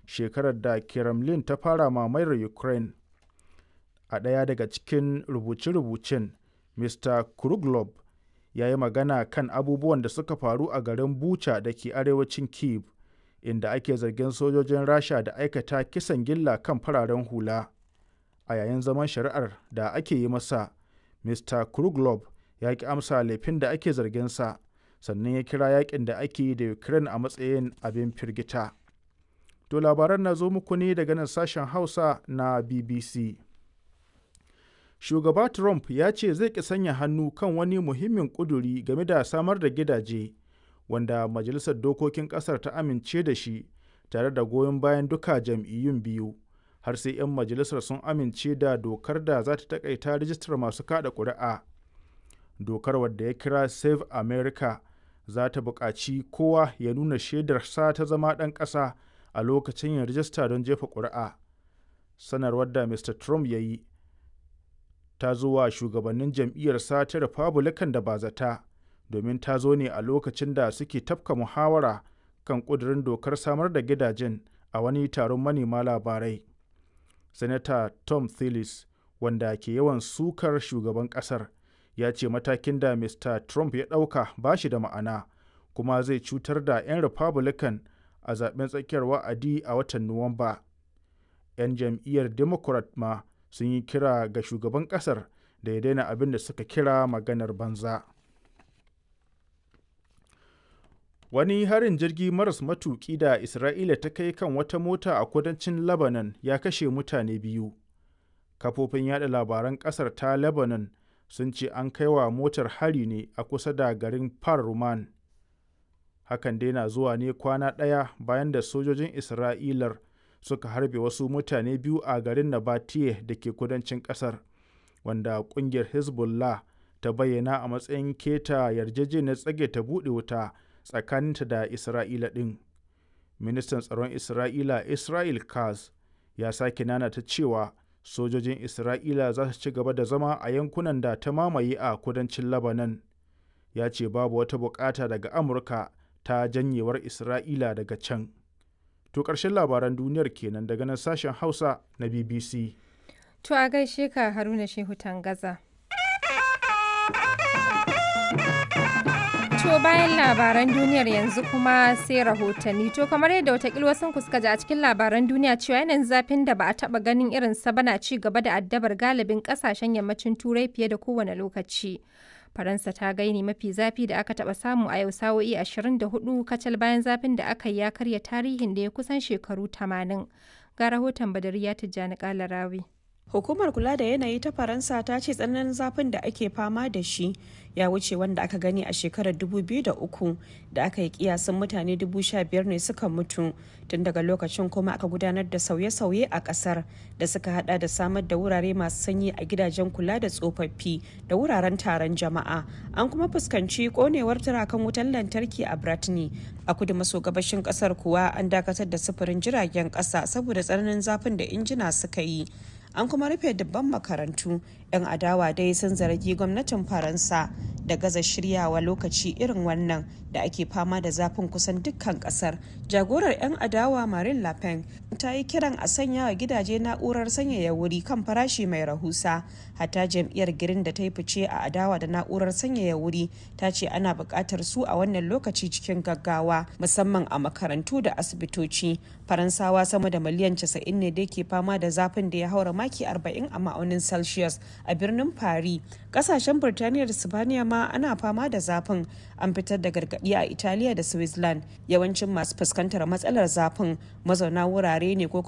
shekarar da kremlin ta fara mamayar ukraine a ɗaya daga cikin rubuce-rubucen mr kruglob ya yi magana kan abubuwan da suka faru a garin bucha da ke arewacin kiev inda ake zargin sojojin rasha da aikata kisan gilla kan fararen hula a yayin zaman shari'ar da ake yi masa mr kruglob ya ki amsa laifin da ake zarginsa sannan ya kira yakin da ake yi da ukraine a matsayin abin firgita to labaran na zo muku ne daga nan sashen hausa na bbc shugaba trump ya ce zai ki sanya hannu kan wani muhimmin kuduri game da samar da gidaje wanda majalisar dokokin kasar ta amince da shi tare da goyon bayan duka jam'iyyun biyu har sai 'yan majalisar sun amince da dokar da za ta takaita rijistar masu kada ƙuri'a dokar wadda ya kira save america za ta buƙaci kowa ya nuna shaidarsa ta zama ɗan ƙasa a lokacin yin rijista don jefa ƙuri'a sanarwar da mr trump ya yi ta zo wa shugabannin jam'iyyarsa ta republican da ba zata domin ta zo ne a lokacin da suke tafka muhawara kan ƙudurin dokar samar da gidajen a wani taron manema labarai Sanata Tom Tillis, wanda ke yawan sukar shugaban ƙasar, ya ce matakin da Mr. Trump ya ɗauka ba shi da ma'ana, kuma zai cutar da 'yan Republican a zaben tsakiyar wa'adi a watan Nuwamba. 'Yan jam'iyyar Democrat ma sun yi kira ga shugaban ƙasar da ya daina abin da suka kira maganar banza. Wani harin jirgi maras matuƙi da Isra'ila ta kai kan wata mota a kudancin Lebanon ya kashe mutane biyu. Kafofin yada labaran ƙasar ta Lebanon sun ce an kai wa motar hari ne a kusa da garin Par Roman. Hakan dai na zuwa ne kwana ɗaya bayan da sojojin Isra'ilar suka harbe wasu mutane biyu a garin Nabatiye da ke kudancin ƙasar, wanda ƙungiyar Hezbollah ta bayyana a matsayin keta yarjejeniyar tsage ta buɗe wuta. tsakaninta da Isra'ila ɗin. Ministan tsaron Isra'ila Israel Katz ya sake nanata cewa sojojin Isra'ila za su ci gaba da zama a yankunan da ta mamaye a kudancin Lebanon. Ya ce babu wata bukata daga Amurka ta janyewar Isra'ila daga can. To ƙarshen labaran duniyar kenan daga nan sashen Hausa na BBC. To a gaishe ka Haruna Shehu Tangaza. To bayan labaran duniyar yanzu kuma sai rahotanni. To kamar yadda watakila wasu ku suka ji a cikin labaran duniya cewa yanayin zafin da ba a taba ganin irin sa bana ci gaba da addabar galibin kasashen yammacin turai fiye da kowane lokaci. Faransa ta gaini mafi zafi da aka taba samu a yau sa'o'i 24 kacal bayan zafin da aka yi ya karya tarihin da ya kusan shekaru 80. Ga rahoton Badariya Tijjani Kalarawi. Hukumar kula da yanayi ta Faransa ta ce tsananin zafin da ake fama da shi ya wuce wanda aka gani a shekarar 2003 da aka yi kiyasin mutane 15,000 ne suka mutu tun daga lokacin kuma aka gudanar da sauye-sauye a kasar da suka hada da samar da wurare masu sanyi a gidajen kula da tsofaffi da wuraren taron jama'a an kuma fuskanci konewar turakan wutar lantarki a Bratni a kudu maso gabashin kasar kuwa an dakatar da sufurin jiragen kasa saboda tsananin zafin da injina suka yi an kuma rufe dubban makarantu 'yan adawa dai sun zargi gwamnatin faransa da gaza shiryawa lokaci irin wannan da ake fama da zafin kusan dukkan kasar jagorar 'yan adawa marin le pen ta yi kiran a sanya wa gidaje na'urar sanyaya wuri kan farashi mai rahusa hatta jam'iyyar girin da ta yi fice a adawa da na'urar sanyaya wuri ta ce ana buƙatar su a wannan lokaci cikin gaggawa musamman a makarantu da asibitoci faransawa sama da miliyan 90 ne da ke fama da zafin da ya haura maki 40 a ma'aunin celsius a birnin paris kasashen birtaniya da sibaniya ma ana fama da zafin an fitar da gargaɗi a italiya da switzerland yawancin masu fuskantar matsalar zafin mazauna wurare ne ko kuma